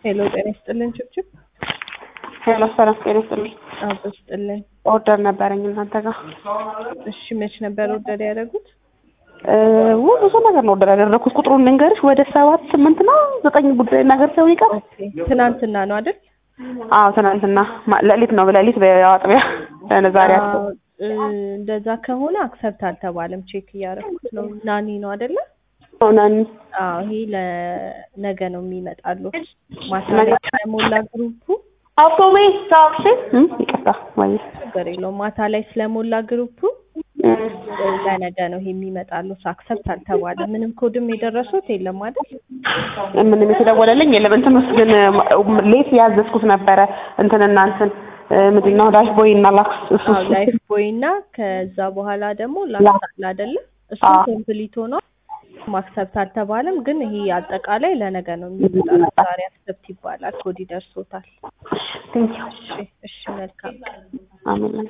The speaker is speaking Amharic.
ሄሎ ጤና ይስጥልን ችብችብ ሄሎ ሰላም ጤና ይስጥልኝ። አቦ ይስጥልን። ኦርደር ነበረኝ እናንተ ጋር እሺ መች ነበር ኦርደር ያደረጉት? ው ብዙ ነገር ነው ኦርደር ያደረኩት። ቁጥሩን ልንገርሽ ወደ ሰባት ስምንት ነው ዘጠኝ ጉዳይ ነገር ሰው ይቀር። ኦኬ ትናንትና ነው አይደል? አዎ ትናንትና ማ- ሌሊት ነው ሌሊት በአጥቢያ ዛሬ አዎ፣ እ፣ እንደዛ ከሆነ አክሰፕት አልተባለም። ቼክ እያደረኩት ነው። ናኒ ነው አይደለ? ናኒ አዎ ይሄ ለነገ ነው የሚመጣሉት። ማታ ነገ? ላይ ስለሞላ ግሩፑ አውቶሜ ታክሲ ይቅርታ ወይ ችግር የለውም። ማታ ላይ ስለሞላ ግሩፑ ለነገ ነው ይሄ የሚመጣሉት። አክሰፕት አልተባለም። ምንም ኮድም የደረሱት የለም አይደል? ምንም የተደወለልኝ የለም። እንትን ውስጥ ግን ሌት ያዘዝኩት ነበረ እንትንና እንትን ምንድን ነው ዳሽ ቦይ እና ላክስ እሱ አዎ እሱ ላይፍ ቦይ እና ከዛ በኋላ ደግሞ ላክሳል አይደለ? እሱ አዎ። ኮምፕሊት ሆኗል። ማክሰፕት አልተባለም። ግን ይሄ አጠቃላይ ለነገ ነው የሚመጣው። ዛሬ አክሰፕት ይባላል። ኮድ ይደርሶታል። ቴንኪው እሺ እሺ፣ መልካም ቀን። አሜን